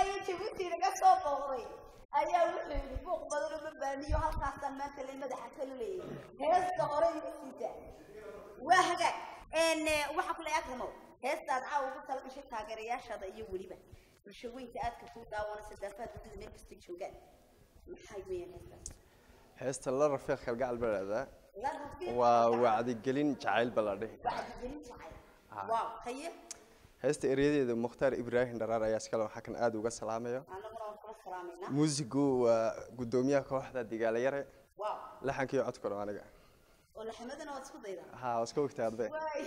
iyo jabuuti naga soo booqday ayaa wuxuu yidhi buuq badan uma baaniyo halkaasaan maanta la madaxa kala leeyay heesta hore igu siita waa hagaag n waxaa kule akramo heestaad caawa ugu tala gashay taageerayaashaada iyo weliba bulsho weynta aadka kuu daawana sadaafaad wadada meel kastay joogaan maxay weeyaan heestaas heesta la rafiiq kalgacal baa dhahdaa la rafiiq waa wacdigelin jacayl baa la dhihi wacdigelin jacayl waaw haye heesta eryadeeda mukhtaar ibraahim dharaar ayaa iskale waxaa kan aad uga salaamayo annaguna waan kula salaamaynaa muusigu waa guddoomiyaha kooxda digaalayare waaw laxankiiyo codkuna waa aniga oo laxmadana waad isku daydaa haa waa iska ogtaa arday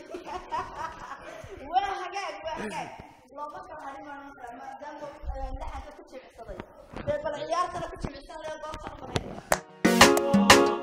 waa hagaag waa hagaag looma kala harin maadaama laxanka ku jimicsaday dee bal ciyaartana ku jimicsan lee goobtan qabeynaya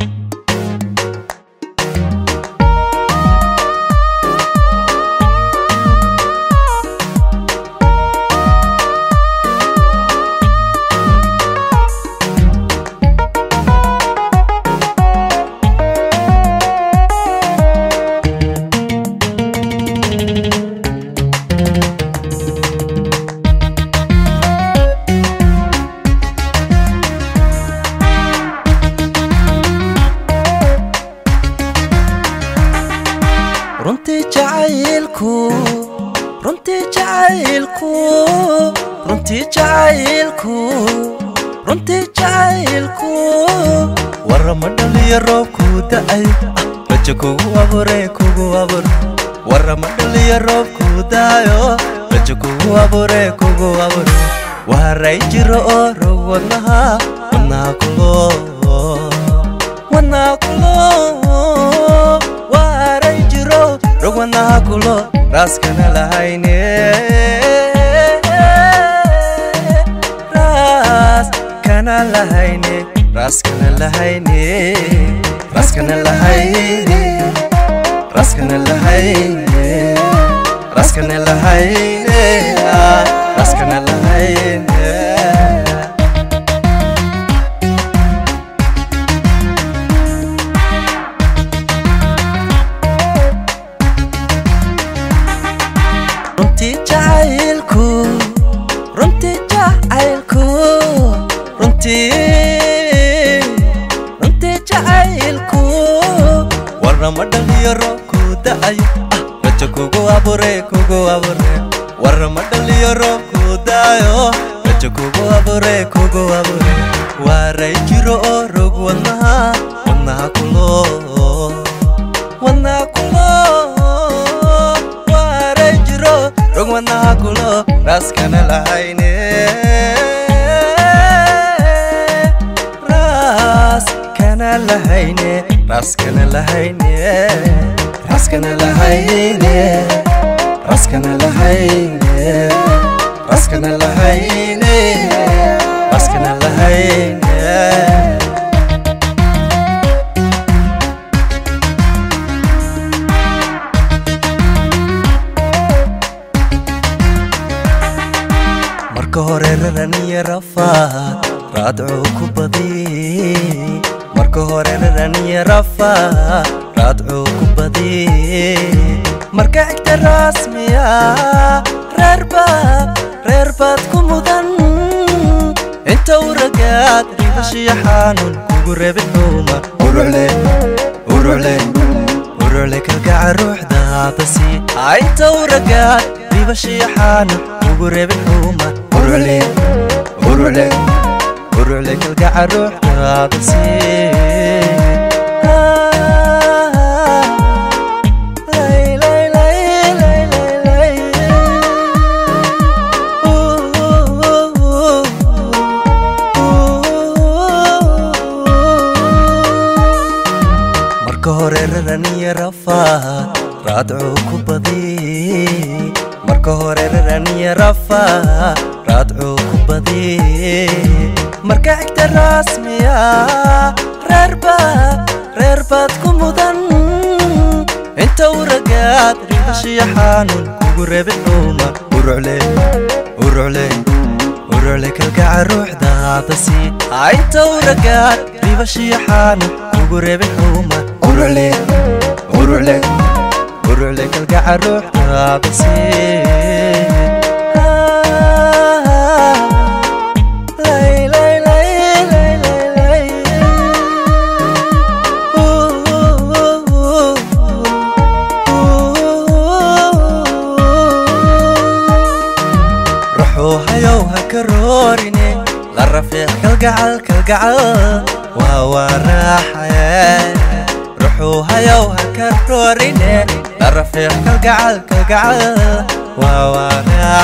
runtii jacaylku runtii jacaylku runtii jacaylku runtii jacaylku warama dhaliyo roobku da'ay ah, rajo kugu abure kugu abur warama dhaliyo roobku da'ayo rajo kugu abure kugu abur waray jiro oo rog wadnaha wadnaha kulo wadnaha kulo waray jiro rog wadnaha kulo raaskana lahayne raas kana lahayne raaskana lahayne raaskana lahayne raaskana lahayne raaskana lahayne raaskana lahayne runtii jacaylku runtii jacaylku runtii runtii jacaylku warama dhaliyo roobku da'ayo ah rajo kugu abure kugu abure warama dhaliyo roobku da'ayo rajo kugu abure kugu abure waray jiro oo rog wadnaha wadnaha kulo wadnaha kulo waray jiro rog wadnaha kulo raaskana lahayne raas kana lahayne raaskana lahayne raaskana lahayne raaskana lahayne raaskana lahayne raaskana lahayne marka hore raraniyo rafaad raadcuu ku badi marka hore raraniyo rafaad raadcuu ku badi marka xigta rasmiya reerbaad reerbaad ku mudan inta u ragaad ribashiyo xanuun kugu rebi xuuma urucle urucle urucle kalgaca ruuxdaada sii inta u ragaad ribashiyo xanuun kugu rebi xuuma urucle urucle urucle kalgaca ruuxdaada sii lay lay lay lay lay lay marka hore raraniyo rafaad raadcuu ku badi marka hore raraniyo rafaad raadcuu ku badi marka xigta rasmiya reerbaad reerbaad ku mudan inta u ragaad ribashiyo xanuun kugu rebi xuuma urucle urucle urucle kalgaca ruuxdaada sii inta u ragaad ribashiyo xanuun kugu rebi xuuma urucle urucle urucle kalgaca ruuxdaada sii ka roorine la rafiic kalgacal kalgacal waa waa raaxaye ruxuu hayow ha ka roorine la rafiic kalgacal kalgacal waa waa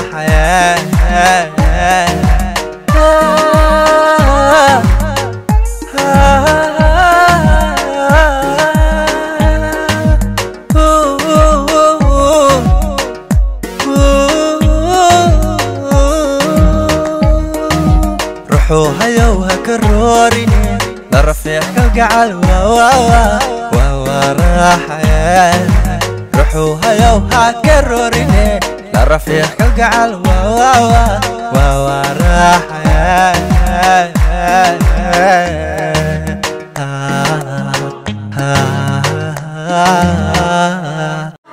ruxuu hayow ha ka roorine la rafiic kalgacal waa waa waa waa waa raaxaye ruxuu hayow ha ka roorine la rafiic kalgacal waa waa waa waa waa raaxaye